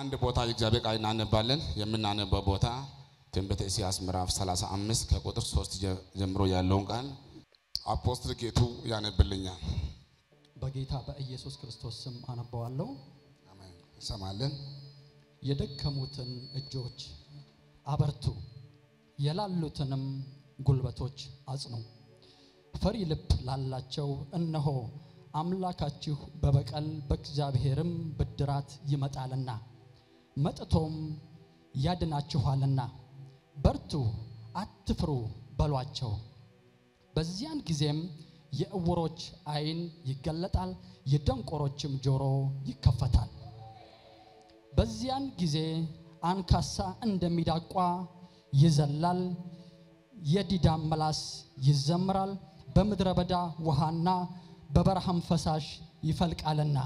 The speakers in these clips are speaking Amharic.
አንድ ቦታ የእግዚአብሔር ቃል እናነባለን። የምናነበው ቦታ ትንቢተ ኢሳይያስ ምዕራፍ 35 ከቁጥር 3 ጀምሮ ያለውን ቃል አፖስትል ጌቱ ያነብልኛል። በጌታ በኢየሱስ ክርስቶስ ስም አነበዋለሁ። አሜን። እንሰማለን። የደከሙትን እጆች አበርቱ፣ የላሉትንም ጉልበቶች አጽኑ። ፈሪ ልብ ላላቸው እነሆ አምላካችሁ በበቀል በእግዚአብሔርም ብድራት ይመጣልና መጥቶም ያድናችኋልና በርቱ፣ አትፍሩ በሏቸው። በዚያን ጊዜም የዕውሮች ዓይን ይገለጣል፣ የደንቆሮችም ጆሮ ይከፈታል። በዚያን ጊዜ አንካሳ እንደሚዳቋ ይዘላል፣ የዲዳም ምላስ ይዘምራል። በምድረ በዳ ውሃና በበረሃም ፈሳሽ ይፈልቃልና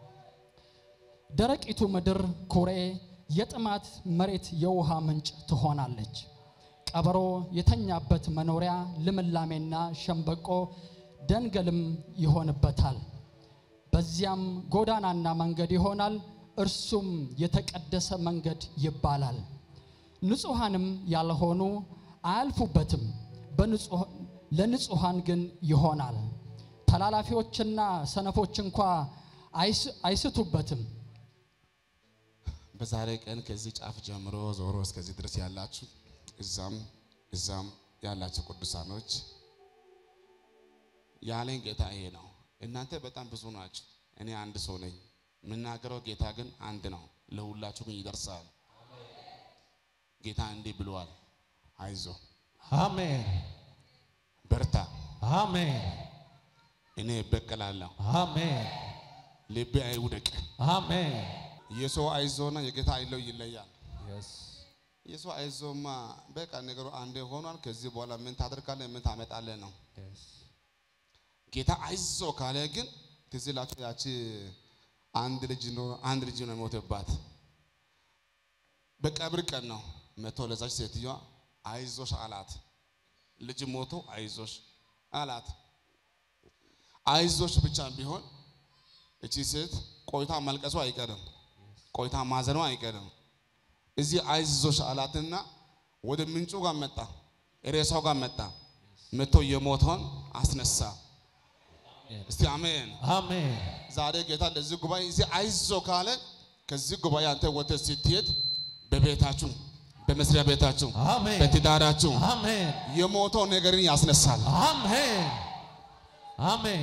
ደረቂቱ ምድር ኩሬ፣ የጥማት መሬት የውሃ ምንጭ ትሆናለች። ቀበሮ የተኛበት መኖሪያ ልምላሜና ሸምበቆ ደንገልም ይሆንበታል። በዚያም ጎዳናና መንገድ ይሆናል፣ እርሱም የተቀደሰ መንገድ ይባላል። ንጹሐንም ያልሆኑ አያልፉበትም፣ ለንጹሐን ግን ይሆናል። ተላላፊዎችና ሰነፎች እንኳ አይስቱበትም። በዛሬ ቀን ከዚህ ጫፍ ጀምሮ ዞሮ እስከዚህ ድረስ ያላችሁ እዛም እዛም ያላችሁ ቅዱሳኖች ያለኝ ጌታ ይሄ ነው። እናንተ በጣም ብዙ ናችሁ፣ እኔ አንድ ሰው ነኝ። የምናገረው ጌታ ግን አንድ ነው፣ ለሁላችሁ ግን ይደርሳል። ጌታ እንዲህ ብለዋል፣ አይዞ አሜን በርታ፣ አሜን እኔ እበቀላለሁ፣ አሜን ልቤ አይውደቅ። አሜን የሰው አይዞና የጌታ አይለው ይለያል። Yes. የሰው አይዞማ በቃ ነገሩ አንዴ ሆኗል። ከዚህ በኋላ ምን ታደርጋለህ? ምን ታመጣለህ ነው። Yes. ጌታ አይዞ ካለ ግን ትዝ ይላችሁ ያቺ አንድ ልጅ ነው አንድ ልጅ ነው የሞተባት በቀብር ቀን ነው መቶ ለዛች ሴትዮዋ አይዞሽ አላት። ልጅ ሞቶ አይዞሽ አላት። አይዞሽ ብቻ ቢሆን እቺ ሴት ቆይታ መልቀሱ አይቀርም፣ ቆይታ ማዘኗ አይቀርም። እዚህ አይዞሽ አላትና ወደ ምንጩ ጋር መጣ፣ ሬሳው ጋር መጣ። መቶ የሞተውን አስነሳ። እስቲ አሜን። አሜን ዛሬ ጌታ ለዚህ ጉባኤ እዚህ አይዞ ካለ ከዚህ ጉባኤ አንተ ወጥተህ ስትሄድ በቤታችሁ፣ በመስሪያ ቤታችሁ፣ አሜን በትዳራችሁ አሜን የሞተው ነገርን ያስነሳል። አሜን አሜን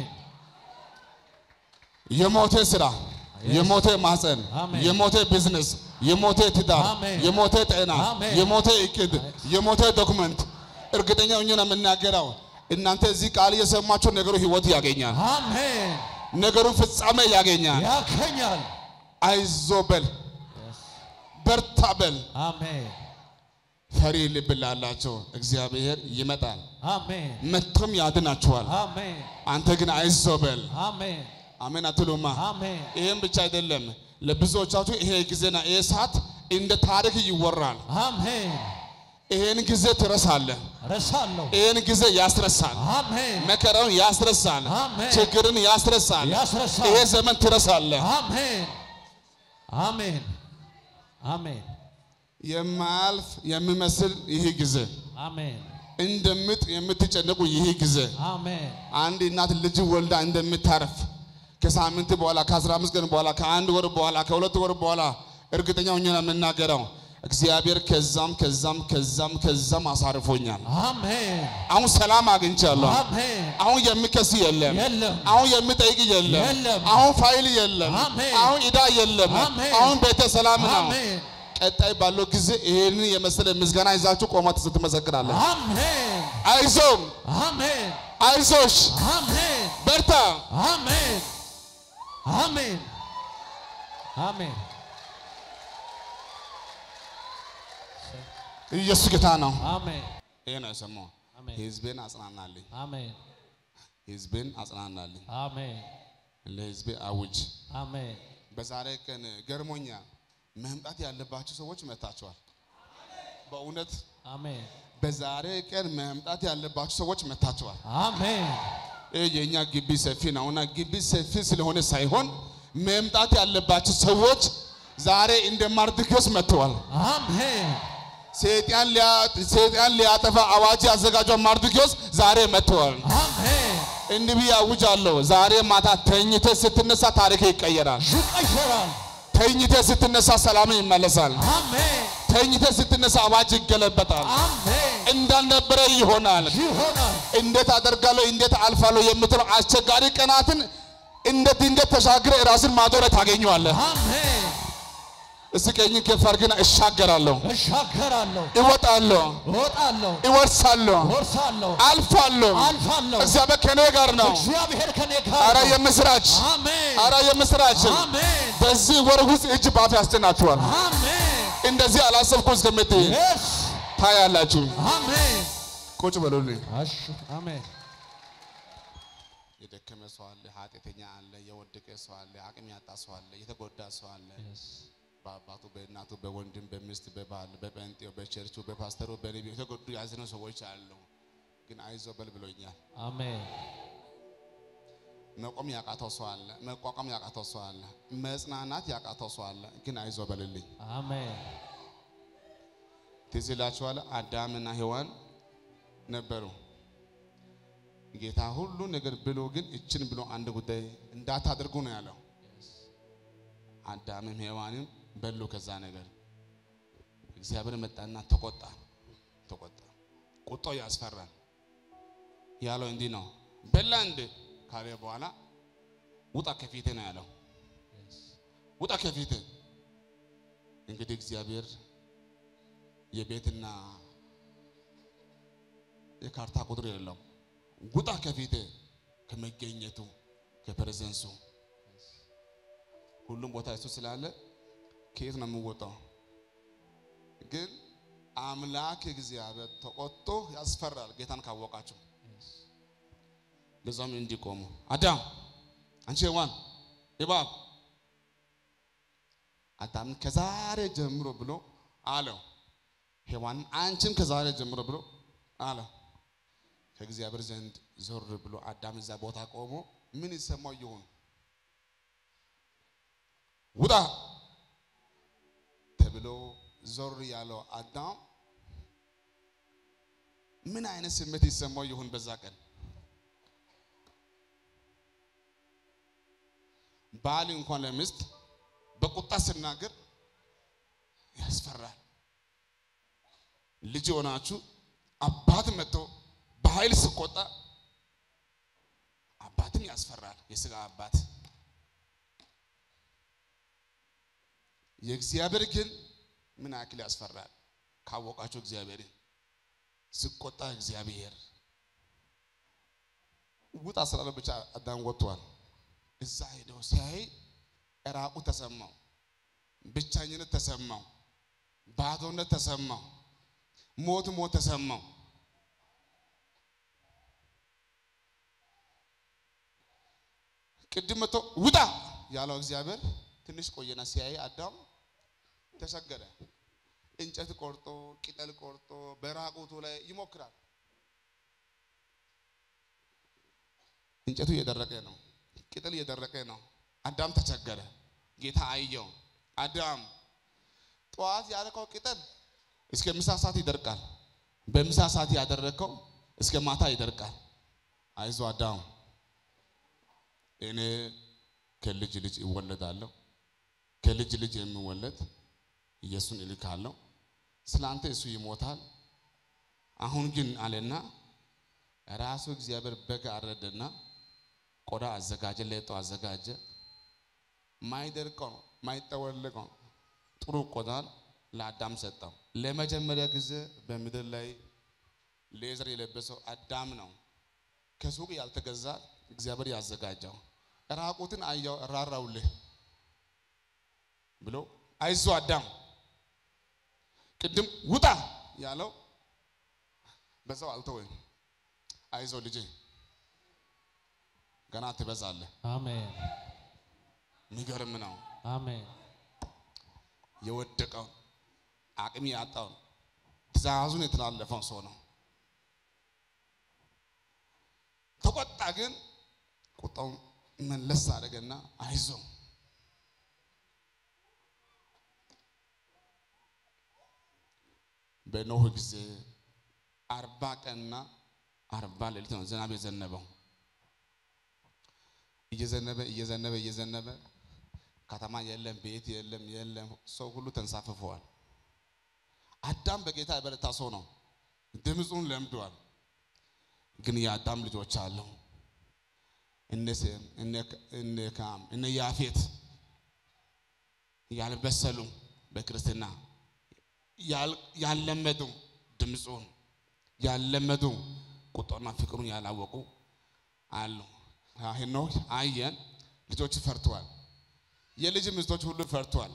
የሞተ ስራ፣ የሞተ ማህፀን፣ አሜን። የሞተ ቢዝነስ፣ የሞተ ትዳር፣ አሜን። የሞተ ጤና፣ አሜን። የሞተ እቅድ፣ የሞተ ዶክመንት እርግጠኛ ሆኜ ነው የምናገረው። እናንተ እዚህ ቃል እየሰማችሁ ነገሩ ህይወት ያገኛል። አሜን ነገሩ ፍጻሜ ያገኛል። ያከኛል አይዞ በል፣ በርታ በል። አሜን ፈሪ ልብ ላላቸው እግዚአብሔር ይመጣል፣ አሜን መጥቶም ያድናችኋል። አሜን አንተ ግን አይዞ በል። አሜን አሜን አትሉማ? አሜን ይህም ብቻ አይደለም። ለብዙዎቻችሁ ይሄ ጊዜና ይሄ ሰዓት እንደ ታሪክ ይወራል። አሜን ይሄን ጊዜ ትረሳለህ። ረሳለሁ ይሄን ጊዜ ያስረሳል። አሜን መከራውን ያስረሳል። አሜን። ችግርን ያስረሳል። ያስረሳል ይሄ ዘመን ትረሳለህ። አሜን አሜን አሜን የማያልፍ የሚመስል ይህ ጊዜ አሜን እንደምጥ የምትጨነቁ ይህ ጊዜ አሜን አንድ እናት ልጅ ወልዳ እንደምታረፍ ከሳምንት በኋላ ከአስራ አምስት ቀን በኋላ ከአንድ ወር በኋላ ከሁለት ወር በኋላ እርግጠኛ ሆኜ ነው የምናገረው። እግዚአብሔር ከዛም ከዛም ከዛም ከዛም አሳርፎኛል። አሜን አሁን ሰላም አግኝቻለሁ። አሜን አሁን የሚከስ የለም። የለም አሁን የሚጠይቅ የለም። የለም። አሁን ፋይል የለም። አሜን። አሁን ዕዳ የለም። አሜን። አሁን ቤተ ሰላም ነው። አሜን ቀጣይ ባለው ጊዜ ይሄንን የመሰለ ምስጋና ይዛችሁ ቆማት ስትመሰክራለን። አሜን አይዞም፣ አሜን አይዞሽ፣ አሜን በርታ። አሜን አሜን አሜን ኢየሱስ ጌታ ነው። አሜን ይሄ ነው የሰማው። አሜን ህዝቤን አጽናናልኝ፣ አሜን ህዝቤን አጽናናልኝ፣ አሜን ለህዝቤ አውጅ። አሜን በዛሬ ቀን ገርሞኛል። መምጣት ያለባቸው ሰዎች መጥታችኋል። በእውነት አሜን በዛሬ ቀን መምጣት ያለባቸው ሰዎች መጥታችኋል። አሜን ይህ የእኛ ግቢ ሰፊ ነውና ግቢ ሰፊ ስለሆነ ሳይሆን መምጣት ያለባቸው ሰዎች ዛሬ እንደ ማርድኪዮስ መጥተዋል። አሜን ሰይጣን ሊያ- ሰይጣን ሊያጠፋ አዋጅ ያዘጋጀው ማርድኪዮስ ዛሬ መጥተዋል። አሜን እንዲህ ብዬ አውጃለሁ። ዛሬ ማታ ተኝተህ ስትነሳ ታሪክ ይቀየራል። ይቀየራል ተኝተህ ስትነሳ ሰላም ይመለሳል። አሜን ተኝተህ ስትነሳ አዋጅ ይገለበጣል። አሜን እንዳልነበረ ይሆናል። ይሆናል እንዴት አደርጋለሁ፣ እንዴት አልፋለሁ የምትለው አስቸጋሪ ቀናትን እንደ ድንገት ተሻግረ ራስን ማዶ ላይ ታገኘዋለህ። አሜን እስኪ ቀኝን ከፍ አድርግና እሻገራለሁ፣ እሻገራለሁ እወጣለሁ፣ እወጣለሁ እወርሳለሁ፣ ወርሳለሁ አልፋለሁ። አልፋለሁ እግዚአብሔር ከኔ ጋር ነው። እግዚአብሔር ከኔ አረ ጋር ነው። የምስራች፣ አሜን አረ የምስራች። አሜን በዚህ ወር ውስጥ እጅ ባፍ ያስጭናችኋል። አሜን እንደዚህ አላሰብኩም እስከምትይ የስ ታያላችሁ። አሜን ቁጭ በሉልኝ። እሺ አሜን የደከመ ሰው አለ፣ ኃጢአተኛ አለ፣ የወደቀ ሰው አለ፣ አቅም ያጣ ሰው አለ፣ የተጎዳ ሰው አለ። በአባቱ በእናቱ በወንድም በሚስት በባል በጴንጤው በቸርቹ በፓስተሩ በነቢዩ የተጎዱ ያዘኑ ሰዎች አሉ። ግን አይዞ በል ብሎኛል። አሜን መቆም ያቃተው ሰው አለ፣ መቋቋም ያቃተው ሰው አለ፣ መጽናናት ያቃተው ሰው አለ። ግን አይዞ በልልኝ። አሜን ትዝ ይላችኋል። አዳምና ሔዋን ነበሩ። ጌታ ሁሉ ነገር ብሎ ግን እችን ብሎ አንድ ጉዳይ እንዳታደርጉ ነው ያለው። አዳምም ሔዋንም በሉ ከዛ ነገር። እግዚአብሔር መጣና ተቆጣ ተቆጣ። ቁጣው ያስፈራል። ያለው እንዲህ ነው፣ በላ እንደ ካለ በኋላ ውጣ ከፊቴ ነው ያለው። ውጣ ከፊቴ። እንግዲህ እግዚአብሔር የቤትና የካርታ ቁጥር የለውም። ውጣ ከፊቴ ከመገኘቱ ከፕሬዘንሱ ሁሉም ቦታ እሱ ስላለ ከየት ነው የምወጣው? ግን አምላክ እግዚአብሔር ተቆጥቶ ያስፈራል። ጌታን ካወቃችሁ ለዛም እንዲቆሙ አዳም አንቺ ሔዋን እባብ አዳምን ከዛሬ ጀምሮ ብሎ አለው። ሔዋን አንቺም ከዛሬ ጀምሮ ብሎ አለ። ከእግዚአብሔር ዘንድ ዞር ብሎ አዳም እዛ ቦታ ቆሞ ምን ይሰማው ይሆን? ውጣ ተብሎ ዞር ያለው አዳም ምን አይነት ስሜት ይሰማው ይሆን? በዛ ቀን ባል እንኳን ለሚስት በቁጣ ስናገር ያስፈራል። ልጅ የሆናችሁ አባት መጥቶ በኃይል ስቆጣ አባትም ያስፈራል። የስጋ አባት የእግዚአብሔር ግን ምን ያክል ያስፈራል ካወቃችሁ እግዚአብሔርን ስቆጣ እግዚአብሔር ውጣ ስላለ ብቻ አዳም ወጥቷል። እዛ ሄደው ሲያይ ራቁ ተሰማው፣ ብቻኝነት ተሰማው፣ ባዶነት ተሰማው፣ ሞት ሞት ተሰማው። ቅድም መጥቶ ውጣ ያለው እግዚአብሔር ትንሽ ቆየና ሲያይ አዳም ተሰገደ። እንጨት ቆርጦ ቅጠል ቆርጦ በራቁቱ ላይ ይሞክራል። እንጨቱ እየደረቀ ነው፣ ቅጠል እየደረቀ ነው። አዳም ተቸገረ። ጌታ አየው። አዳም ጠዋት ያደረከው ቅጠል እስከ ምሳ ሰዓት ይደርቃል። በምሳ ሰዓት ያደረከው እስከ ማታ ይደርቃል። አይዞ አዳም እኔ ከልጅ ልጅ እወለዳለሁ፣ ከልጅ ልጅ የሚወለድ ኢየሱስን እልካለሁ። ስላንተ እሱ ይሞታል። አሁን ግን አለና ራሱ እግዚአብሔር በግ አረደና ቆዳ አዘጋጀ፣ ሌጦ አዘጋጀ። ማይደርቀው ማይጠወልቀው ጥሩ ቆዳን ለአዳም ሰጠው። ለመጀመሪያ ጊዜ በምድር ላይ ሌዘር የለበሰው አዳም ነው። ከሱቅ ያልተገዛ እግዚአብሔር ያዘጋጀው። ራቁትን አየው ራራውልህ ብሎ አይዞ አዳም ቅድም ውጣ ያለው በዛው አልተወኝ። አይዞ ልጄ ገና ትበዛለህ። አሜን የሚገርም ነው። አሜን የወደቀውን አቅም ያጣውን ትእዛዙን የተላለፈውን ሰው ነው። ተቆጣ፣ ግን ቁጣውን መለስ አደረገና አይዞ በኖህ ጊዜ አርባ ቀንና አርባ ሌሊት ነው ዝናብ የዘነበው። እየዘነበ እየዘነበ እየዘነበ ከተማ የለም፣ ቤት የለም፣ የለም። ሰው ሁሉ ተንሳፍፈዋል። አዳም በጌታ የበረታ ሰው ነው። ድምፁን ለምዷል። ግን የአዳም ልጆች አሉ እነ ሴም እነ ካም እነ ያፌት ያልበሰሉ በክርስትና ያልለመዱ ድምፁን ያልለመዱ ቁጣና ፍቅሩን ያላወቁ አሉ። ሄኖክ አየን፣ ልጆች ፈርተዋል። የልጅ ሚስቶች ሁሉ ፈርተዋል።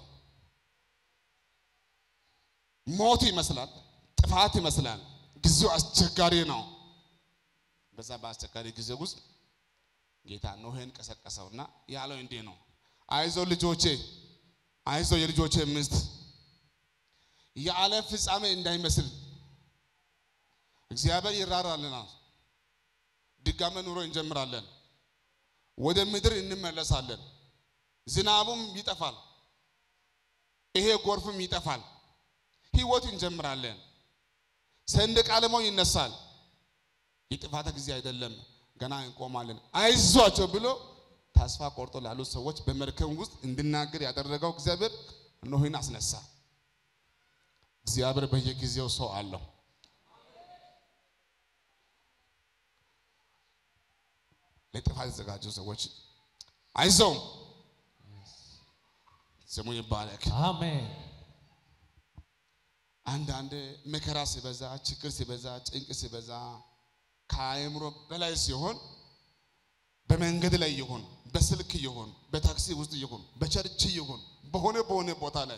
ሞት ይመስላል፣ ጥፋት ይመስላል። ጊዜው አስቸጋሪ ነው። በዛ በአስቸጋሪ ጊዜ ውስጥ ጌታ ኖሄን ቀሰቀሰውና ያለው እንዲህ ነው፣ አይዞ ልጆቼ፣ አይዞ የልጆቼ ሚስት የዓለም ፍጻሜ እንዳይመስል እግዚአብሔር ይራራልናል። ድጋሜ ኑሮ እንጀምራለን። ወደ ምድር እንመለሳለን። ዝናቡም ይጠፋል። ይሄ ጎርፍም ይጠፋል። ህይወት እንጀምራለን። ሰንደቅ ዓላማው ይነሳል። የጥፋት ጊዜ አይደለም፣ ገና እንቆማለን። አይዟቸው ብሎ ተስፋ ቆርጦ ላሉ ሰዎች በመርከብ ውስጥ እንድናገር ያደረገው እግዚአብሔር ኖህን አስነሳ። እግዚአብሔር በየጊዜው ሰው አለው። ለጥፋት የተዘጋጁ ሰዎች አይዞም ስሙ ይባረክ። አሜን። አንዳንድ መከራ ሲበዛ፣ ችግር ሲበዛ፣ ጭንቅ ሲበዛ ከአእምሮ በላይ ሲሆን በመንገድ ላይ ይሁን፣ በስልክ ይሁን፣ በታክሲ ውስጥ ይሁን፣ በቸርች ይሁን፣ በሆነ በሆነ ቦታ ላይ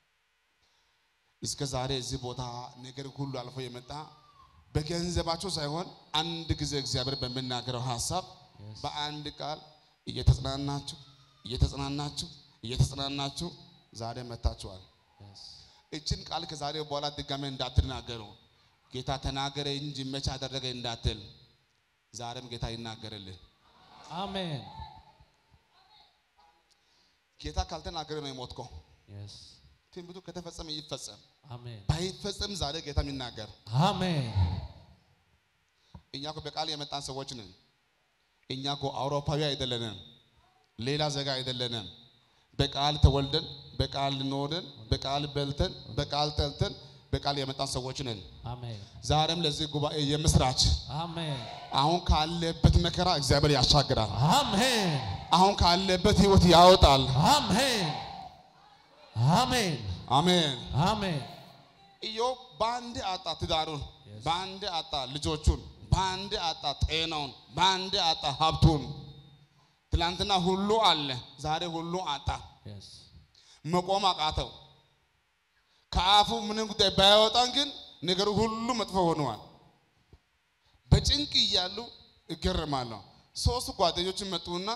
እስከ ዛሬ እዚህ ቦታ ነገር ሁሉ አልፎ የመጣ በገንዘባቸው ሳይሆን አንድ ጊዜ እግዚአብሔር በሚናገረው ሀሳብ በአንድ ቃል እየተጽናናችሁ እየተጽናናችሁ እየተጽናናችሁ ዛሬ መታችኋል። እችን ቃል ከዛሬ በኋላ ድጋሜ እንዳትናገሩ ጌታ ተናገረ እንጂ መቼ አደረገ እንዳትል፣ ዛሬም ጌታ ይናገርልህ። አሜን። ጌታ ካልተናገረ ነው የሞትከው። Yes. ትንቢቱ ከተፈጸመ ይፈጸም፣ አሜን። ባይፈጸም ዛሬ ጌታ የሚናገር አሜን። እኛ እኮ በቃል የመጣን ሰዎች ነን። እኛ እኮ አውሮፓዊ አይደለንም፣ ሌላ ዜጋ አይደለንም። በቃል ተወልደን፣ በቃል ኖረን፣ በቃል በልተን፣ በቃል ጠልተን፣ በቃል የመጣን ሰዎች ነን። አሜን። ዛሬም ለዚህ ጉባኤ የምስራች አሜን። አሁን ካለበት መከራ እግዚአብሔር ያሻግራል። አሜን። አሁን ካለበት ህይወት ያወጣል። አሜን። አሜን። አሜን። አሜን። ኢዮብ በአንድ አጣ ትዳሩን፣ በአንድ አጣ ልጆቹን፣ በአንድ አጣ ጤናውን፣ በአንድ አጣ ሀብቱን። ትላንትና ሁሉ አለ፣ ዛሬ ሁሉ አጣ። Yes. መቆም አቃተው። ከአፉ ምንም ጉዳይ ባያወጣን ግን ነገሩ ሁሉ መጥፎ ሆነዋል። በጭንቅ እያሉ እገረማለሁ። ሶስት ጓደኞችን መጡና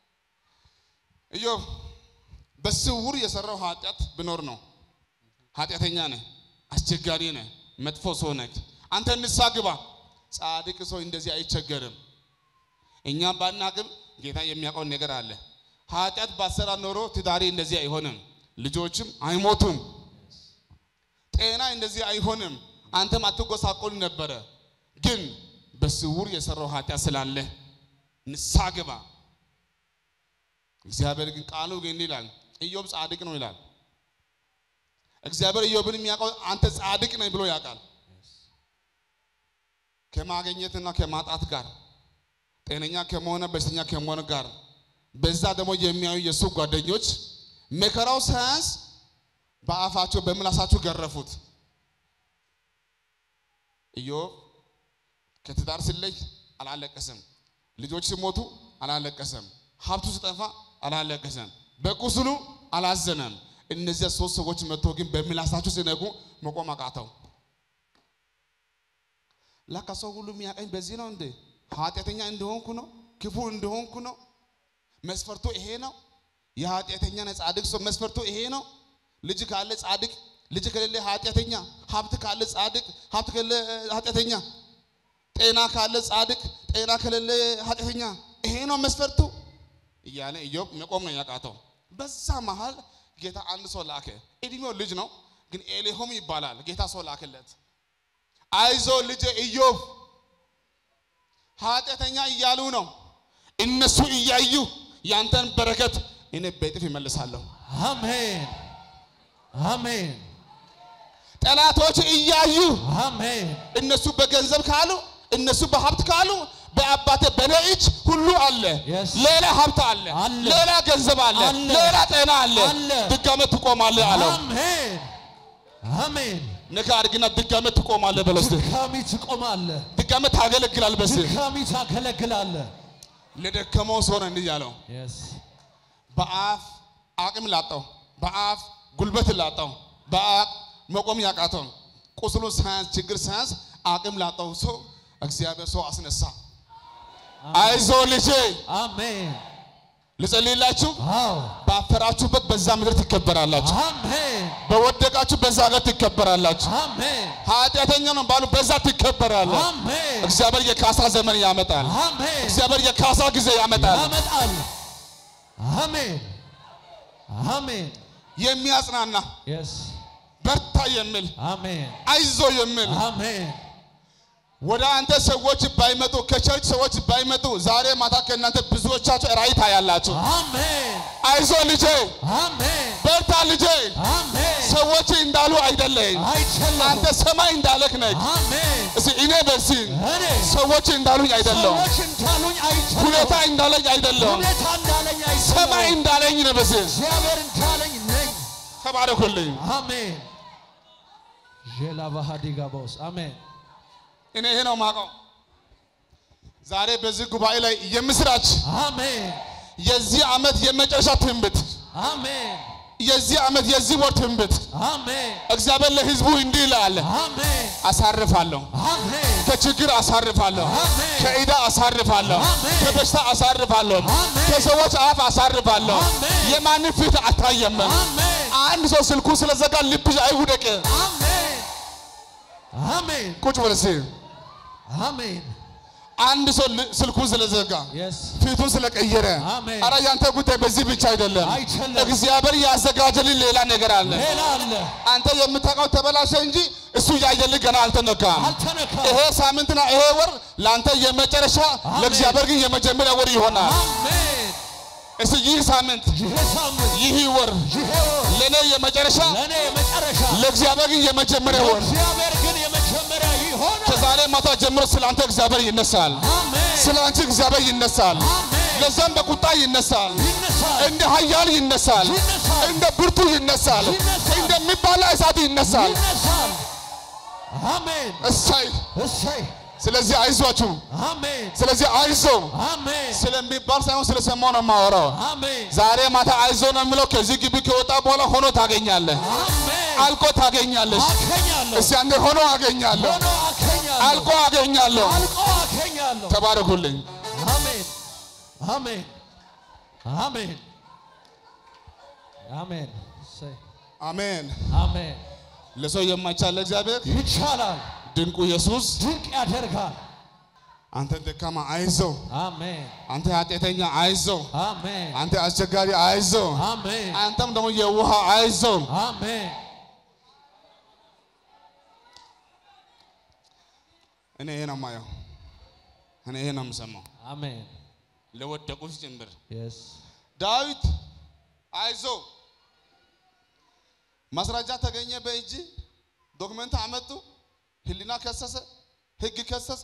ኢዮብ በስውር የሰራው ኃጢአት ብኖር ነው። ኃጢአተኛ ነህ፣ አስቸጋሪ ነህ፣ መጥፎ ሰው ነህ። አንተ ንስሐ ግባ። ጻድቅ ሰው እንደዚህ አይቸገርም። እኛም ባናቅም ጌታ የሚያውቀው ነገር አለ። ኃጢአት ባሰራ ኖሮ ትዳሪ እንደዚህ አይሆንም፣ ልጆችም አይሞቱም፣ ጤና እንደዚህ አይሆንም፣ አንተም አትጎሳቆል ነበረ። ግን በስውር የሰራው ኃጢአት ስላለ ንስሐ ግባ። እግዚአብሔር ግን ቃሉ ግን ይላል ኢዮብ ጻድቅ ነው ይላል። እግዚአብሔር ኢዮብን የሚያውቀው አንተ ጻድቅ ነህ ብሎ ያውቃል። ከማግኘትና ከማጣት ጋር ጤነኛ ከመሆነ በሽተኛ ከመሆን ጋር በዛ ደግሞ የሚያዩ የእሱ ጓደኞች መከራው ሳያንስ በአፋቸው በምላሳቸው ገረፉት። ኢዮብ ከትዳር ሲለይ አላለቀሰም። ልጆች ሲሞቱ አላለቀሰም። ሀብቱ ሲጠፋ አላለቀሰም። በቁስሉ አላዘነም። እነዚያ ሶስት ሰዎች መጥቶ ግን በምላሳቸው ሲነጉ መቆም አቃተው። ላካ ሰው ሁሉ የሚያቀኝ በዚህ ነው እንዴ? ኃጢአተኛ እንደሆንኩ ነው? ክፉ እንደሆንኩ ነው? መስፈርቱ ይሄ ነው? የኃጢአተኛና ጻድቅ ሰው መስፈርቱ ይሄ ነው? ልጅ ካለ ጻድቅ፣ ልጅ ከሌለ ኃጢአተኛ፣ ሀብት ካለ ጻድቅ፣ ሀብት ከሌለ ኃጢአተኛ፣ ጤና ካለ ጻድቅ፣ ጤና ከሌለ ኃጢአተኛ፣ ይሄ ነው መስፈርቱ እያለ ኢዮብ መቆም ነው ያቃተው። በዛ መሃል ጌታ አንድ ሰው ላከ። እድሜው ልጅ ነው፣ ግን ኤሊሆም ይባላል። ጌታ ሰው ላክለት። አይዞ ልጄ ኢዮብ ኃጢአተኛ እያሉ ነው። እነሱ እያዩ ያንተን በረከት እኔ በእጥፍ ይመልሳለሁ። አሜን አሜን ጠላቶች እያዩ አሜን እነሱ በገንዘብ ካሉ እነሱ በሀብት ካሉ በአባቴ በኔ እጅ ሁሉ አለ። Yes. ሌላ ሀብት አለ፣ አለ። ሌላ ገንዘብ አለ፣ አለ። ሌላ ጤና አለ። አለ። ድጋሜ ትቆማለህ አለው። አሜን አሜን ነካ አድርግና ድጋሜ ትቆማለህ በለው እስቲ። ድካሚ ትቆማለህ ድጋሜ ታገለግላለህ በስ ድካሚ ታገለግላለህ ለደከመው ሰው ነው እንዲህ ያለው። የስ በአፍ አቅም ላጣው፣ በአፍ ጉልበት ላጣው፣ በአፍ መቆም ያቃተው ቁስሉ ሳያንስ ችግር ሳያንስ አቅም ላጣው ሰው እግዚአብሔር ሰው አስነሳ። አይዞ ልጄ አሜን ልጸልይላችሁ። አዎ ባፈራችሁበት በዛ ምድር ትከበራላችሁ። አሜን በወደቃችሁ በዛ ሀገር ትከበራላችሁ። አሜን ኃጢአተኛ ነው ባሉ በዛ ትከበራለህ። አሜን እግዚአብሔር የካሳ ዘመን ያመጣል። አሜን እግዚአብሔር የካሳ ጊዜ ያመጣል። ያመጣል አሜን አሜን የሚያጽናና የስ በርታ የሚል አሜን አይዞ የሚል አሜን ወደ አንተ ሰዎች ባይመጡ ከቸርች ሰዎች ባይመጡ ዛሬ ማታ ከእናንተ ብዙዎቻችሁ ራእይ ታያላችሁ። አሜን አይዞ ልጄ፣ አሜን በርታ ልጄ። አሜን ሰዎች እንዳሉ አይደለም፣ አይቻለሁ አንተ ሰማይ እንዳለክ ነህ። አሜን እስኪ እኔ በዚህ እኔ ሰዎች እንዳሉኝ አይደለም፣ ሰዎች እንዳሉኝ አይቻለሁ ሁኔታ እንዳለኝ አይደለም፣ ሁኔታ እንዳለኝ ሰማይ አይቻለሁ እንዳለኝ ነው። በዚህ እግዚአብሔር እንዳለኝ ነኝ ተባረኩልኝ። አሜን ዤላ ባህዲጋ ቦስ አሜን እኔ ይሄ ነው የማውቀው። ዛሬ በዚህ ጉባኤ ላይ የምስራች አሜን የዚህ ዓመት የመጨረሻ ትንቢት አሜን የዚህ ዓመት የዚህ ወር ትንቢት አሜን እግዚአብሔር ለሕዝቡ እንዲህ ይላል፣ አሜን አሳርፋለሁ፣ አሜን ከችግር አሳርፋለሁ፣ አሜን ከዕዳ አሳርፋለሁ፣ አሜን። ከበሽታ አሳርፋለሁ፣ አሜን። ከሰዎች አፍ አሳርፋለሁ። አሜን። የማንም ፊት አታየም። አሜን አንድ ሰው ስልኩ ስለዘጋ ልብሽ አይውደቅ። አሜን አሜን ቁጭ በል እስኪ። አሜን አንድ ሰው ል- ስልኩን ስለዘጋ የስ ፊቱን ስለቀየረ አሜን። አረ ያንተ ጉዳይ በዚህ ብቻ አይደለም። አይደለም። እግዚአብሔር ያዘጋጀልን ሌላ ነገር አለ። ሌላ አለ አንተ የምታውቀው ተበላሸ እንጂ እሱ ያየልህ ገና አልተነካም። አልተነካም ይሄ ሳምንትና ይሄ ወር ለአንተ የመጨረሻ አሜን። ለእግዚአብሔር ግን የመጀመሪያ ወር ይሆናል። አሜን እስቲ ይህ ሳምንት ይሄ ሳምንት ይህ ወር ይሄ ወር ለእኔ የመጨረሻ ለእኔ የመጨረሻ ለእግዚአብሔር ግን የመጀመሪያ ወር። እግዚአብሔር ግን የመጀመሪያ ይሆናል ከዛሬ ማታ ጀምሮ ስለ አንተ እግዚአብሔር ይነሳል። አሜን ስለ አንቺ እግዚአብሔር ይነሳል። አሜን ለዛም በቁጣ ይነሳል። ይነሳል እንደ ኃያል ይነሳል። ይነሳል እንደ ብርቱ ይነሳል። ይነሳል። እንደሚባላ እሳት ይነሳል። ይነሳል አሜን እሳይ እሰይ ስለዚህ አይዟችሁ። አሜን ስለዚህ አይዞ አሜን ስለሚባል ሳይሆን ስለሰማው ነው የማወራው። አሜን ዛሬ ማታ አይዞ ነው የሚለው ከዚህ ግቢ ከወጣ በኋላ ሆኖ ታገኛለህ። አሜን አልቆ ታገኛለሽ። አገኛለሁ እስቲ አንዴ ሆኖ አገኛለሁ፣ ሆኖ አገኛለሁ አልቆ አገኛለሁ። አልቆ አገኛለሁ ተባረኩልኝ። አሜን አሜን አሜን አሜን እሰይ አሜን። አሜን ለሰው የማይቻል ለእግዚአብሔር ይቻላል ድንቁ ኢየሱስ ድንቅ ያደርጋል አንተ ደካማ አይዞ፣ አሜን አንተ ኃጢአተኛ አይዞ፣ አሜን አንተ አስቸጋሪ አይዞ፣ አሜን አንተም ደግሞ የውሃ አይዞ። አሜን እኔ ይሄ ነው የማየው፣ እኔ ይሄ ነው የምሰማው። አሜን ለወደቁት ጭምር የስ ዳዊት አይዞ፣ ማስረጃ ተገኘ በእጅ ዶክመንት አመጡ፣ ህሊና ከሰሰ፣ ህግ ከሰሰ።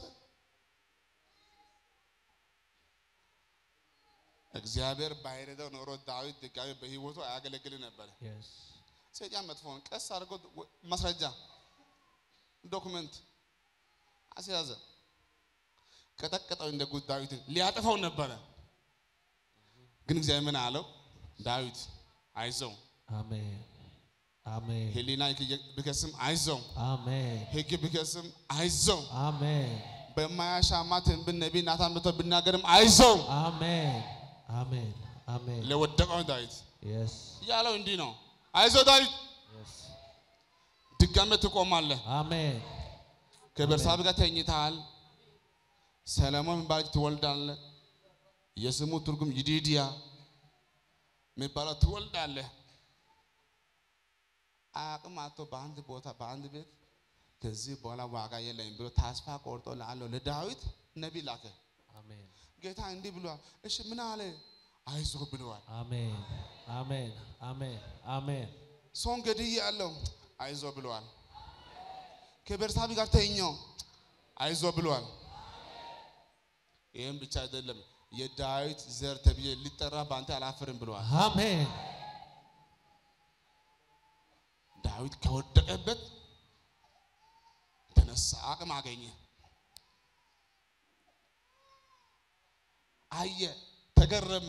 እግዚአብሔር ባይረዳው ኖሮ ዳዊት ድጋሚ በህይወቱ አያገለግል ነበር። የስ ሰይጣን መጥፎን ቀስ አድርጎ ወ- ማስረጃ ዶክመንት አስያዘ፣ ቀጠቀጠው። እንደ ጉድ ዳዊትን ሊያጠፋው ነበረ። ግን እግዚአብሔር ምን አለው? ዳዊት አይዞው፣ አሜን አሜን ህሊና ቢከስም አይዞው፣ አሜን ህግ ቢከስም አይዞው፣ አሜን በማያሻማ ትንቢት ነቢይ ናታን መጥቶ ቢናገርም አይዞው። አሜን አሜን አሜን ለወደቀው ዳዊት የስ ያለው እንዲህ ነው፣ አይዞ ዳዊት የስ ድጋሜ ትቆማለህ። አሜን ከቤርሳቤ ጋር ተኝተሃል። ሰለሞን የሚባል ልጅ ትወልዳለህ። የስሙ ትርጉም ይዲድያ የሚባለው ትወልዳለህ። አቅም አጥቶ በአንድ ቦታ በአንድ ቤት ከዚህ በኋላ ዋጋ የለኝም ብሎ ተስፋ ቆርጦ ላለው ለዳዊት ነቢይ ላከ። አሜን ጌታ እንዲህ ብሏል። እሺ ምን አለ? አይዞህ ብለዋል። አሜን አሜን አሜን አሜን ሰውን ገድዬ ያለው አይዞህ ብለዋል። ከቤርሳቤ ጋር ተኛው አይዞህ ብለዋል። ይህም ብቻ አይደለም የዳዊት ዘር ተብዬ ሊጠራ በአንተ አላፍርም ብለዋል። አሜን ዳዊት ከወደቀበት ተነሳ፣ አቅም አገኘ፣ አየ፣ ተገረመ።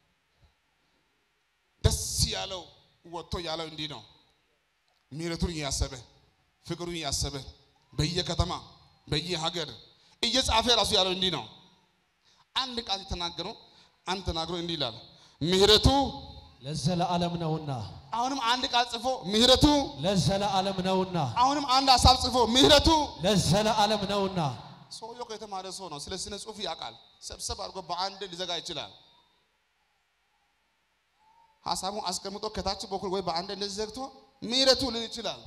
ደስ ያለው ወጥቶ ያለው እንዲህ ነው። ምሕረቱን እያሰበ ፍቅሩን እያሰበ በየከተማ በየሀገር እየጻፈ ራሱ ያለው እንዲህ ነው። አንድ ቃል የተናገረው አንድ ተናግሮ እንዲህ ይላል ምሕረቱ ለዘለዓለም ነውና አሁንም አንድ ቃል ጽፎ ምሕረቱ ለዘለዓለም ነውና አሁንም አንድ ሀሳብ ጽፎ ምሕረቱ ለዘለዓለም ነውና ሰውየው ከተማረ ሰው ነው። ስለ ስነ ጽሁፍ ያውቃል። ሰብሰብ አድርጎ በአንድ ሊዘጋ ይችላል። ሀሳቡን አስቀምጦ ከታች በኩል ወይ በአንድ እንደዚህ ዘግቶ ምሕረቱ ሊል ይችላል።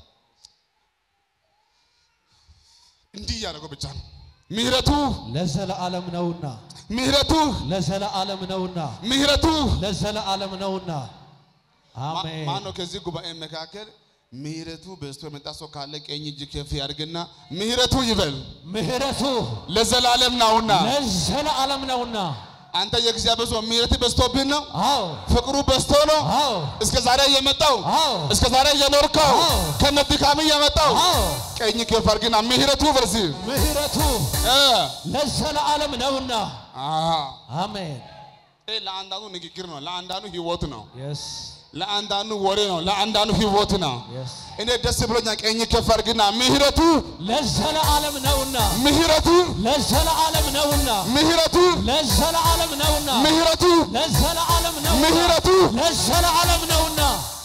እንዲህ እያደረገው ብቻ ነው። ምሕረቱ ለዘለዓለም ነውና ምሕረቱ ለዘለዓለም ነውና ምሕረቱ ለዘለዓለም ነውና ማ- አሜን ማን ነው ከዚህ ጉባኤ መካከል ምሕረቱ በዝቶ የመጣ ሰው ካለ ቀኝ እጅ ከፍ ያድርግና ምሕረቱ ይበል ምህረቱ ለዘላለም ነውና። ለዘለዓለም ነውና አንተ የእግዚአብሔር ሰው ምሕረት በዝቶብህ ነው፣ አዎ ፍቅሩ በዝቶ ነው አዎ እስከ ዛሬ የመጣው አዎ እስከ ዛሬ የኖርከው አዎ። ከነ ድካም የመጣው አዎ ቀኝ ከፍ አድርግና ምሕረቱ በዚህ ምህረቱ እ ለዘለዓለም ነውና አሃ አሜን ይሄ ለአንዳንዱ ንግግር ነው፣ ለአንዳንዱ ህይወት ነው፣ የስ ለአንዳንዱ ወሬ ነው፣ ለአንዳንዱ ህይወት ነው። የስ እኔ ደስ ብሎኛ ቀኝ ከፍ አድርግና ምሕረቱ ለዘለዓለም ነውና ምሕረቱ ለዘለዓለም ነውና ምሕረቱ ለዘለዓለም ነውና ምሕረቱ ለዘለዓለም ነውና ምሕረቱ ለዘለዓለም ነውና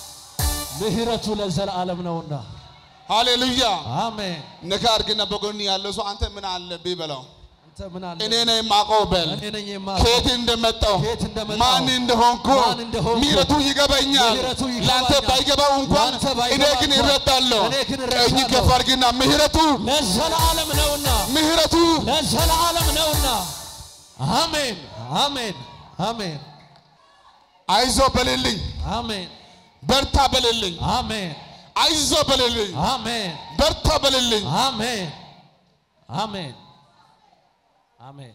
ምህረቱ ለዘለዓለም ነውና ሃሌሉያ። አሜን ነካ አድርግና በጎን ያለው ሰው አንተ ምን አለብህ በለው። አንተ ምን አለ እኔ ነኝ የማውቀው በል። እኔ ነኝ የማውቀው ከየት እንደመጣው ከየት እንደመጣሁ ማን እንደሆንኩ ማን እንደሆንኩ ምሕረቱ ይገባኛል። ምሕረቱ ይገባኛል። ለአንተ ባይገባው እንኳን ለአንተ ባይገባ እኔ ግን እንኳን እረዳለሁ። እኔ ግን ቀኝ እረዳለሁ። ከፍ አድርግና ምሕረቱ ለዘለዓለም ነውና ምሕረቱ ለዘለዓለም ነውና አሜን አሜን አሜን አይዞ በልልኝ፣ አሜን በርታ በልልኝ፣ አሜን አይዞ በልልኝ፣ አሜን በርታ በልልኝ። አሜን አሜን አሜን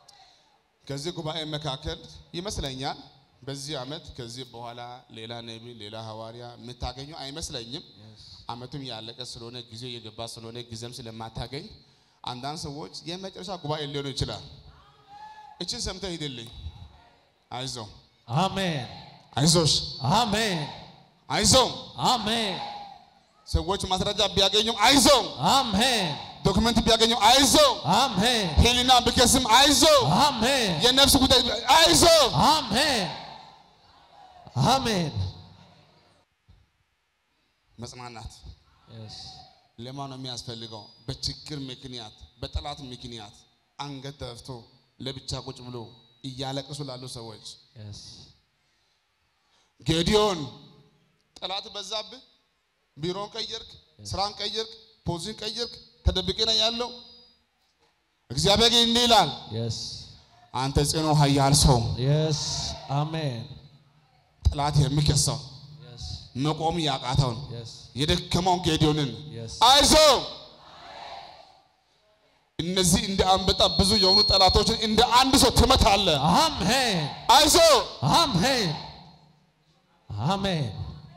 ከዚህ ጉባኤ መካከል ይመስለኛል በዚህ ዓመት ከዚህ በኋላ ሌላ ነቢይ ሌላ ሐዋርያ የምታገኙ አይመስለኝም። ዓመቱም ያለቀ ስለሆነ ጊዜው የገባ ስለሆነ ጊዜም ስለማታገኝ አንዳንድ ሰዎች የመጨረሻ ጉባኤ ሊሆኑ ይችላል። እችን ሰምተህ ሂድልኝ። አይዞ አሜን አይዞሽ አሜን አይዞ አሜን ሰዎች ማስረጃ ቢያገኙም አይዞ አሜን ዶክመንት ቢያገኙ አይዞ አሜን ሄሊና ቢከስም አይዞ አሜን የነፍስ ጉዳይ አይዞ አሜን አሜን መጽናናት Yes. ለማን ነው የሚያስፈልገው? በችግር ምክንያት በጠላት ምክንያት አንገት ደፍቶ ለብቻ ቁጭ ብሎ እያለቀሱ ላሉ ሰዎች Yes. ጌዲዮን ጠላት በዛብህ፣ ቢሮን ቀየርክ፣ ስራን ቀየርክ፣ ፖዚሽን ቀየርክ፣ ተደብቄ ነው ያለው። እግዚአብሔር ግን እንዲህ ይላል፣ Yes. አንተ ጽኑ ኃያል ሰው፣ Yes. Amen. ጠላት የሚከሰው Yes. መቆም ያቃተውን Yes. የደከመውን ጌዲዮንን Yes. አይዞ እነዚህ እንደ አንበጣ ብዙ የሆኑ ጠላቶችን እንደ አንድ ሰው ትመታለህ። Amen. አይዞ Amen. Amen.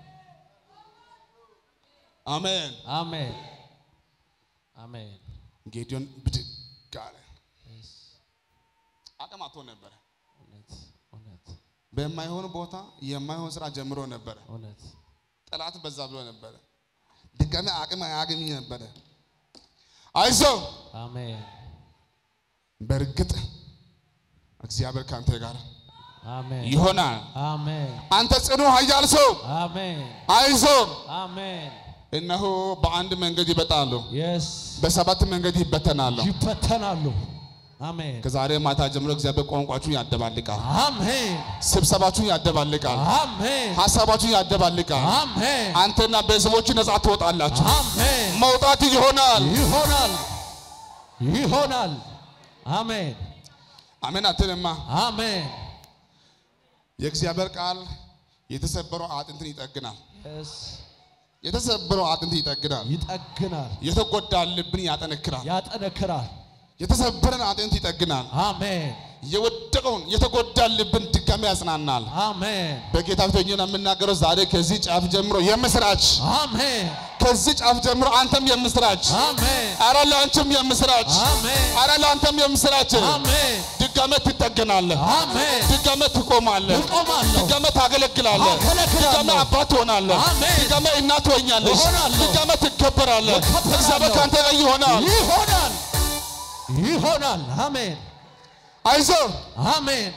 አሜን። Amen. Amen. ጌዲዮን ብድግ አለ። Yes. አቅም አጥቶ ነበረ። እውነት እውነት በማይሆን ቦታ የማይሆን ስራ ጀምሮ ነበረ። እውነት ጠላት በዛ ብሎ ነበረ። ድጋሚ አቅም አያገኝ ነበረ። አይዞ አሜን በእርግጥ እግዚአብሔር ካንተ ጋር አሜን ይሆናል። አሜን አንተ ጽኑ ኃያል ሰው አሜን አይዞ። አሜን እነሆ በአንድ መንገድ ይበጣሉ፣ የስ በሰባት መንገድ ይበተናሉ። ይበተናሉ አሜን ከዛሬ ማታ ጀምሮ እግዚአብሔር ቋንቋችሁን ያደባልቃል፣ አሜን ስብሰባችሁን ያደባልቃል፣ አሜን ሀሳባችሁን ያደባልቃል። አሜን አንተና ቤተሰቦች ነጻ ትወጣላችሁ። አሜን መውጣት ይሆናል። ይሆናል ይሆናል አሜን አሜን አትልማ። አሜን የእግዚአብሔር ቃል የተሰበረው አጥንትን ይጠግናል። Yes. የተሰበረው አጥንት ይጠግናል። ይጠግናል የተጎዳ ልብን ያጠነክራል። ያጠነክራል የተሰበረን አጥንት ይጠግናል። አሜን የወደቀውን የተጎዳ ልብን ድጋሚ ያጽናናል። አሜን በጌታ ፊት ሆኜ ነው የምናገረው። ዛሬ ከዚህ ጫፍ ጀምሮ የምስራች፣ አሜን ከዚህ ጫፍ ጀምሮ አንተም የምስራች፣ አሜን አረ ለአንቺም የምስራች፣ አሜን አረ ለአንተም የምስራች። አሜን ድጋሜ ትጠገናለህ፣ አሜን ድጋሜ ትቆማለህ፣ እቆማለሁ። ድጋሜ ታገለግላለህ፣ አገለግላለሁ። ድጋሜ አባት ትሆናለህ፣ አሜን። ድጋሜ እናት ትሆኛለሽ፣ እሆናለሁ። ድጋሜ ትከበራለህ። እከበራለሁ። እግዚአብሔር ከአንተ ጋር ይሆናል። ይሆናል ይሆናል አሜን አይዞህ አሜን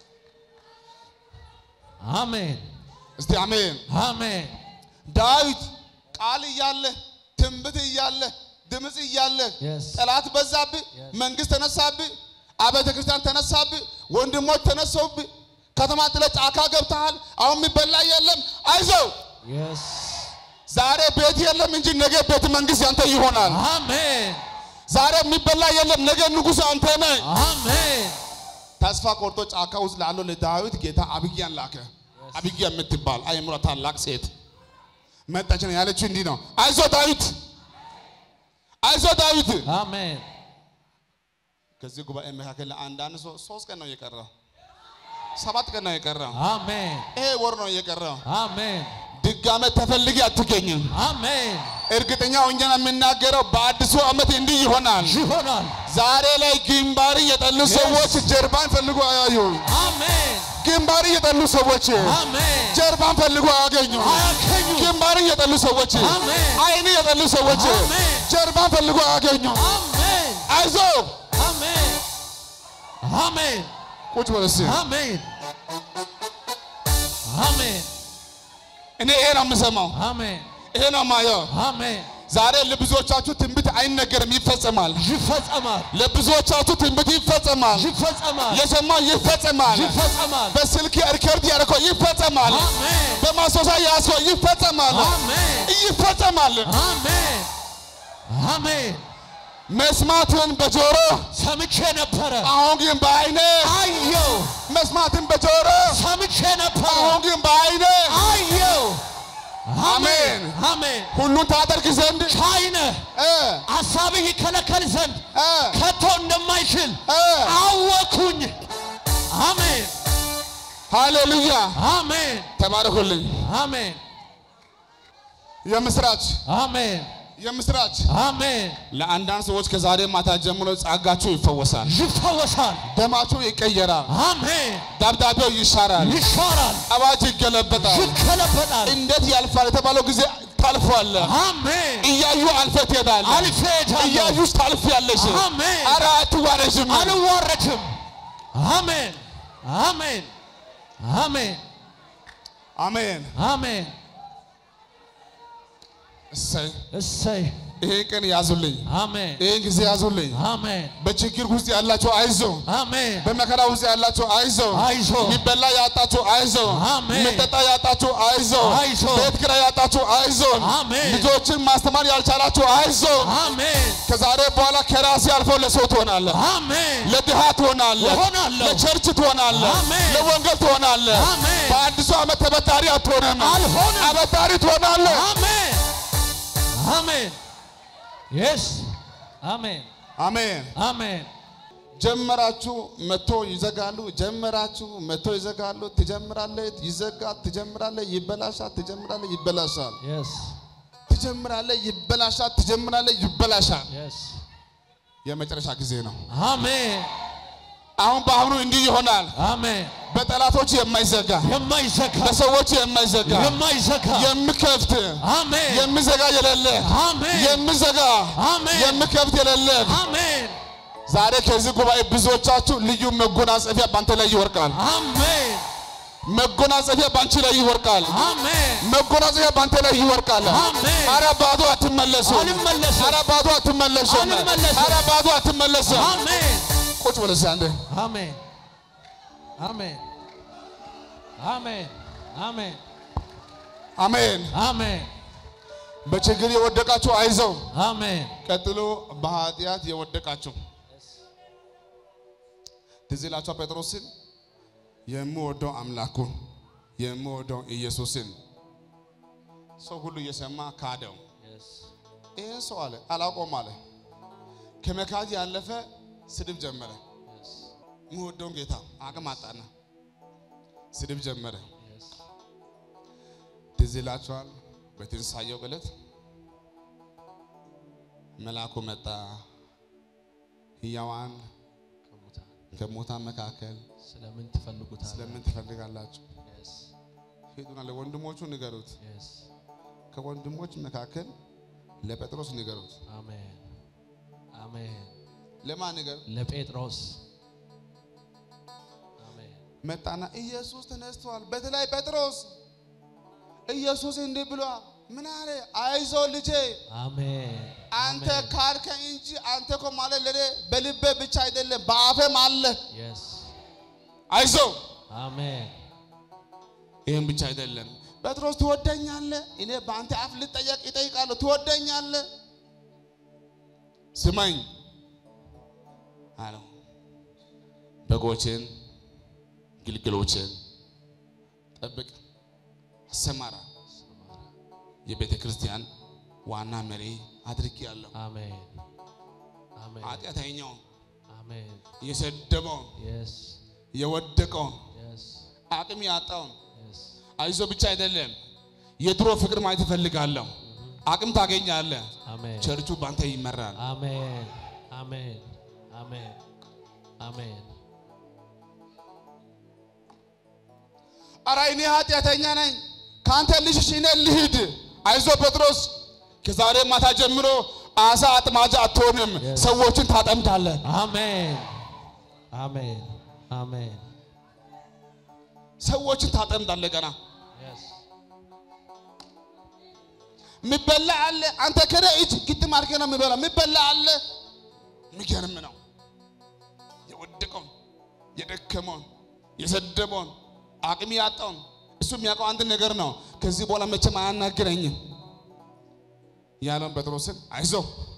አሜን እስቲ አሜን። አሜን ዳዊት ቃል እያለ ትንቢት እያለ ድምፅ እያለ Yes. ጠላት በዛብህ፣ መንግስት ተነሳብህ፣ አብያተ ክርስቲያን ተነሳብህ፣ ወንድሞች ተነሰውብህ፣ ከተማ ጥለህ ጫካ ገብተሃል። አሁን የሚበላ የለም። አይዞህ የስ ዛሬ ቤት የለም እንጂ ነገ ቤተ መንግስት ያንተ ይሆናል። አሜን ዛሬ የሚበላ የለም፣ ነገ ንጉሥ አንተ ነህ። አሜን ተስፋ ቆርጦ ጫካ ውስጥ ላለው ለዳዊት ጌታ አብጊያን ላከ። አብጊያ የምትባል አእምሮ ታላቅ ሴት መጣች ነው ያለችው። እንዲህ ነው፣ አይዞ ዳዊት፣ አይዞ ዳዊት። አሜን ከዚህ ጉባኤ መካከል አንዳንድ ሰው ሶስት ቀን ነው የቀረው፣ ሰባት ቀን ነው የቀረው፣ አሜን ይሄ ወር ነው የቀረው። አሜን ድጋሜ ተፈልጌ አትገኝም። አሜን እርግጠኛ ሆኜ ነው የምናገረው፣ በአዲሱ ዓመት እንዲህ ይሆናል። ይሆናል ዛሬ ላይ ግንባር የጠሉ ሰዎች ጀርባን ፈልጎ አያዩ። አሜን ግንባር የጠሉ ሰዎች አሜን ጀርባን ፈልጎ አያገኙ። አያገኙ ግንባር የጠሉ ሰዎች አሜን። አይን የጠሉ ሰዎች አሜን። ጀርባን ፈልጎ አያገኙ። አሜን አይዞ አሜን አሜን ቁጭ በል እስኪ። አሜን አሜን እኔ ይሄ ነው የምሰማው፣ አሜን ይሄ ነው የማየው። አሜን ዛሬ ለብዙዎቻችሁ ትንቢት አይነገርም፣ ይፈጸማል። ይፈጸማል ለብዙዎቻችሁ ትንቢት ይፈጸማል። ይፈጸማል የሰማው ይፈጸማል። ይፈጸማል በስልክ ሪከርድ ያደረገው ይፈጸማል። አሜን በማስታወሻ ያዝከው ይፈጸማል። አሜን ይፈጸማል። አሜን አሜን መስማትን በጆሮ ሰምቼ ነበረ አሁን ግን በአይኔ አየው መስማትን በጆሮ ሰምቼ ነበረ አሁን ግን በአይኔ አየው አሜን። አሜን ሁሉን ታደርግ ዘንድ ቻይነ እ ሀሳብህ ይከለከል ዘንድ እ ከቶ እንደማይችል እ አወኩኝ አሜን ሃሌሉያ አሜን ተባረኩልኝ። አሜን የምስራች አሜን የምስራች አሜን ለአንዳንድ ሰዎች ከዛሬ ማታ ጀምሮ ጸጋችሁ ይፈወሳል፣ ይፈወሳል ደማችሁ ይቀየራል፣ አሜን ደብዳቤው ይሻራል፣ ይሻራል አዋጅ ይገለበጣል። ይገለበጣል እንዴት ያልፋል የተባለው ጊዜ ታልፏል። አሜን እያዩ አልፈ ትሄዳለህ። አልፌ እሄዳለሁ እያዩሽ ታልፊያለሽ። አሜን። ኧረ አትዋረጅም። አልዋረድም አሜን አሜን አሜን አሜን። አሜን እሰይ እሰይ ይሄን ቀን ያዙልኝ፣ አሜን ይሄን ጊዜ ያዙልኝ። አሜን በችግር ውስጥ ያላችሁ አይዞ፣ አሜን በመከራ ውስጥ ያላችሁ አይዞ፣ አይዞ የሚበላ ያጣችሁ አይዞ፣ አሜን። የሚጠጣ ያጣችሁ አይዞ፣ አይዞ። ቤት ኪራይ ያጣችሁ አይዞ፣ አሜን። ልጆችን ማስተማር ያልቻላችሁ አይዞ። አሜን ከዛሬ በኋላ ከራሴ አልፎ ለሰው ትሆናለህ፣ አሜን ለድሃ ትሆናለህ፣ እሆናለሁ። ለቸርች ትሆናለህ፣ አሜን። ለወንጌል ትሆናለህ። አሜን። በአዲሱ ዓመት ተበዳሪ አትሆንም፣ አልሆንም። አበዳሪ ትሆናለህ። አሜን አሜን የስ አሜን አሜን። አሜን ጀመራችሁ መቶ ይዘጋሉ፣ ጀመራችሁ መቶ ይዘጋሉ። ትጀምራለህ፣ ይዘጋል፣ ትጀምራለህ፣ ይበላሻል፣ ትጀምራለህ፣ ይበላሻል፣ የስ ትጀምራለህ፣ ይበላሻል፣ ትጀምራለህ፣ ይበላሻል። የስ የመጨረሻ ጊዜ ነው። አሜን አሁን በአሁኑ እንዲህ ይሆናል። አሜን በጠላቶች የማይዘጋ የማይዘጋ በሰዎች የማይዘጋ የማይዘጋ የሚከፍት አሜን የሚዘጋ የሌለ አሜን የሚዘጋ አሜን የሚከፍት የሌለ አሜን ዛሬ ከዚህ ጉባኤ ብዙዎቻችሁ ልዩ መጎናጸፊያ ባንተ ላይ ይወርቃል። አሜን መጎናጸፊያ ባንቺ ላይ ይወርቃል። አሜን መጎናጸፊያ ባንተ ላይ ይወርቃል። አሜን። ኧረ ባዶ አትመለሱም። አልመለስም። ኧረ ባዶ አትመለሱም። አልመለስም። ኧረ ባዶ አትመለሱም። አሜን ቁጭ በል እስኪ አንዴ። አሜን አሜን አሜን አሜን አሜን። አሜን በችግር የወደቃችሁ አይዘው። አሜን ቀጥሎ በኃጢአት የወደቃችሁ ትዝ ይላችኋል ጴጥሮስን የምወደው አምላኩን የምወደው ኢየሱስን ሰው ሁሉ እየሰማ ካደው። ይህን ሰው አለ አላውቀውም አለ። ከመካድ ያለፈ ስድብ ጀመረ። የምወደውን ጌታ አቅም አጣና ስድብ ጀመረ። ትዝ ይላችኋል በትንሳኤው ዕለት መልአኩ መጣ። ሕያዋን ከሙታን ከሙታን መካከል ስለምን ትፈልጉታል? ስለምን ትፈልጋላችሁ? ሂዱና ለወንድሞቹ ንገሩት። ከወንድሞች መካከል ለጴጥሮስ ንገሩት። አሜን አሜን ለማን ንገር? ለጴጥሮስ አሜን መጣና ኢየሱስ ተነስቷል። በተለይ ጴጥሮስ ኢየሱስ እንዲህ ብሏል። ምን አለ? አይዞ ልጄ አሜን አንተ ካልከኝ እንጂ አንተ እኮ ማለት ለኔ በልቤ ብቻ አይደለም በአፌም አለ። የስ አይዞ አሜን ይህም ብቻ አይደለም። ጴጥሮስ ትወደኛለህ? እኔ በአንተ አፍ ልጠየቅ ይጠይቃለሁ። ትወደኛለህ? ስማኝ አለው። በጎችን ግልገሎችን ጠብቅ፣ አሰማራ። የቤተ ክርስቲያን ዋና መሪ አድርጌያለሁ። አሜን አሜን ኃጢአተኛውን አሜን የሰደበውን የስ የወደቀውን የስ አቅም ያጣውን የስ አይዞ ብቻ አይደለም፣ የድሮ ፍቅር ማየት እፈልጋለሁ። አቅም ታገኛለህ። አሜን ቸርቹ ባንተ ይመራል። አሜን አሜን አሜን አሜን ኧረ እኔ ኃጢአተኛ ነኝ፣ ከአንተ ልሽሽ እኔ ልሂድ። አይዞ ጴጥሮስ፣ ከዛሬ ማታ ጀምሮ አሳ አጥማጃ አትሆንም፣ Yes. ሰዎችን ታጠምዳለህ። አሜን አሜን አሜን ሰዎችን ታጠምዳለህ። ገና የስ የሚበላ አለ። አንተ ከነ እጅ ግጥም አድርገህ ነው የሚበላ። የሚበላ አለ። የሚገርም ነው። የወደቀውን የደከመውን የሰደበውን አቅም ያጣውን እሱ የሚያውቀው አንድ ነገር ነው። ከዚህ በኋላ መቼም አያናግረኝም ያለውን ጴጥሮስን አይዞ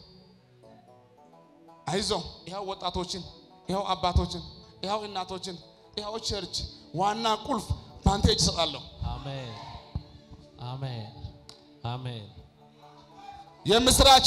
አይዞ፣ ይኸው ወጣቶችን፣ ይኸው አባቶችን፣ ይኸው እናቶችን፣ ይኸው ቸርች ዋና ቁልፍ በአንተ እጅ እሰጣለሁ። አሜን አሜን አሜን የምስራች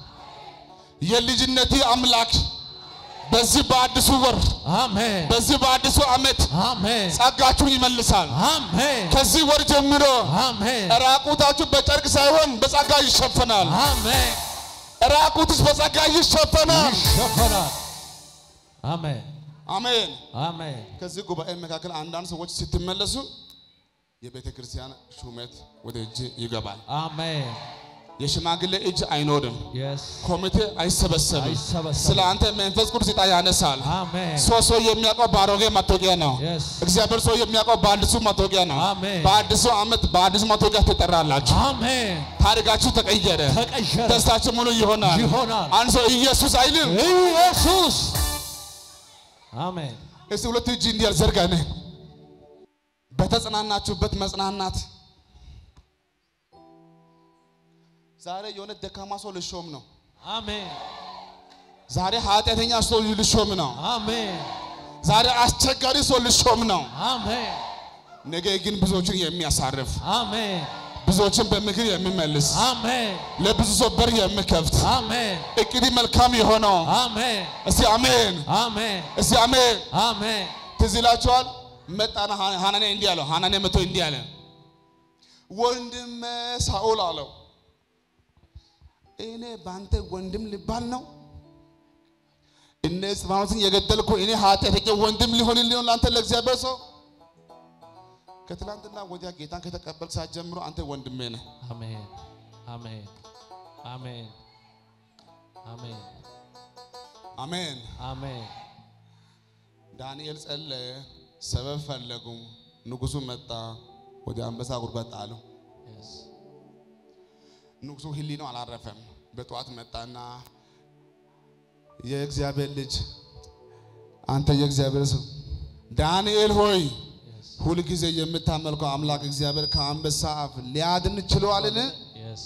የልጅነቴ አምላክ በዚህ በአዲሱ ወር አሜን በዚህ በአዲሱ ዓመት አሜን ጸጋችሁን ይመልሳል። አሜን ከዚህ ወር ጀምሮ አሜን ራቁታችሁ በጨርቅ ሳይሆን በጸጋ ይሸፈናል። አሜን ራቁትስ በጸጋ ይሸፈናል። ይሸፈናል አሜን አሜን። አሜን ከዚህ ጉባኤ መካከል አንዳንድ ሰዎች ስትመለሱ የቤተ ክርስቲያን ሹመት ወደ እጅ ይገባል። አሜን የሽማግሌ እጅ አይኖርም። የስ ኮሚቴ አይሰበሰብም። አይሰበሰብም። ስለ አንተ መንፈስ ቅዱስ ዕጣ ያነሳል። አሜን ሰው ሰው የሚያውቀው በአሮጌ መታወቂያ ነው። Yes. እግዚአብሔር ሰው የሚያውቀው በአዲሱ መታወቂያ ነው። አሜን። በአዲሱ ዓመት በአዲሱ መታወቂያ ትጠራላችሁ። አሜን ታሪካችሁ ተቀየረ። ተቀየረ ደስታችሁ ሙሉ ይሆናል። ይሆናል። አንድ ሰው ኢየሱስ አይልም። ኢየሱስ አሜን እስቲ ሁለት እጅ እንዲያል ዘርጋ ነ በተጽናናችሁበት መጽናናት ዛሬ የሆነ ደካማ ሰው ልሾም ነው። አሜን ዛሬ ኃጢአተኛ ሰው ልሾም ነው። አሜን ዛሬ አስቸጋሪ ሰው ልሾም ነው። አሜን ነገ ግን ብዙዎችን የሚያሳርፍ አሜን ብዙዎችን በምክር የሚመልስ አሜን ለብዙ ሰው በር የሚከፍት አሜን እቅድ መልካም የሆነው አሜን እስቲ አሜን፣ አሜን እስቲ አሜን። አሜን ትዝ ይላችኋል። መጣና ሐ- ሐናንያ እንዲህ አለው። ሐናንያ መጥቶ እንዲህ አለ፣ ወንድሜ ሳኦል አለው፣ እኔ በአንተ ወንድም ልባል ነው? እነ እስጢፋኖስን የገደልኩ እኔ ኃጢአተኛ ወንድም ሊሆንልኝ ነው ለአንተ ለእግዚአብሔር ሰው? ከትላንትና ወዲያ ጌታን ከተቀበል ሰዓት ጀምሮ አንተ ወንድሜ ነህ። አሜን አሜን አሜን አሜን አሜን። አሜን ዳንኤል ጸለየ፣ ሰበብ ፈለጉ። ንጉሱ መጣ፣ ወደ አንበሳ ጉድጓድ ጣለው። Yes. ንጉሱ ህሊናው አላረፈም። በጠዋት መጣና የእግዚአብሔር ልጅ አንተ የእግዚአብሔር ሰው ዳንኤል ሆይ ሁልጊዜ የምታመልከው አምላክ እግዚአብሔር ከአንበሳ አፍ ሊያድን ችሏልን? Yes.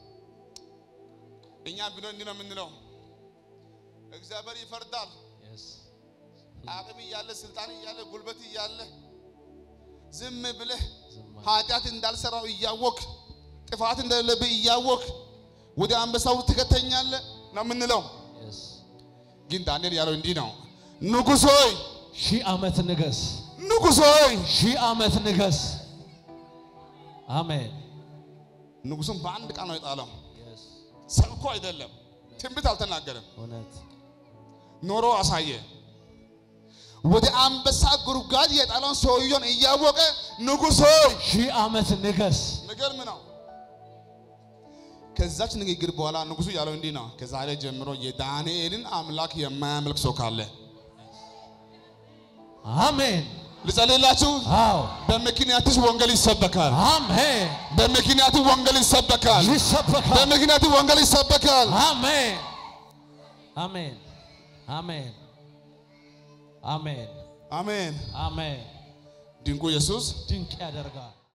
እኛ ቢሆን እንዲህ ነው የምንለው፣ እግዚአብሔር ይፈርዳል። Yes. አቅም እያለ ስልጣን እያለ ጉልበት እያለ ዝም ብለህ ዝም አለ። ኃጢአት እንዳልሰራው እያወክ ጥፋት እንደሌለብህ እያወክ ወደ አንበሳው ትከተኛለህ ነው የምንለው። Yes. ግን ዳንኤል ያለው እንዲህ ነው፣ ንጉሥ ሆይ ሺህ ዓመት ንገስ፣ ንጉሥ ሆይ ሺህ ዓመት ንገስ። አሜን። ንጉሡም በአንድ ቃል ነው የጣለው። Yes. ሰብኮ አይደለም፣ ትንቢት አልተናገረም፣ እውነት ኖሮ አሳየ። ወደ አንበሳ ጉድጓድ የጣለውን ሰውየውን እያወቀ ንጉሥ ሆይ ሺህ ዓመት ንገስ። የሚገርም ነው። ከዛች ንግግር በኋላ ንጉሡ ያለው እንዲህ ነው፣ ከዛሬ ጀምሮ የዳንኤልን አምላክ የማያመልክ ሰው ካለ አሜን። ልጸልላችሁ። አዎ በምክንያትሽ ወንጌል ይሰበካል። አሜን። በምክንያት ወንጌል ይሰበካል። ይሰበካል። በምክንያት ወንጌል ይሰበካል። አሜን። አሜን። አሜን። አሜን። አሜን። አሜን። ድንቁ ኢየሱስ ድንቅ ያደርጋል።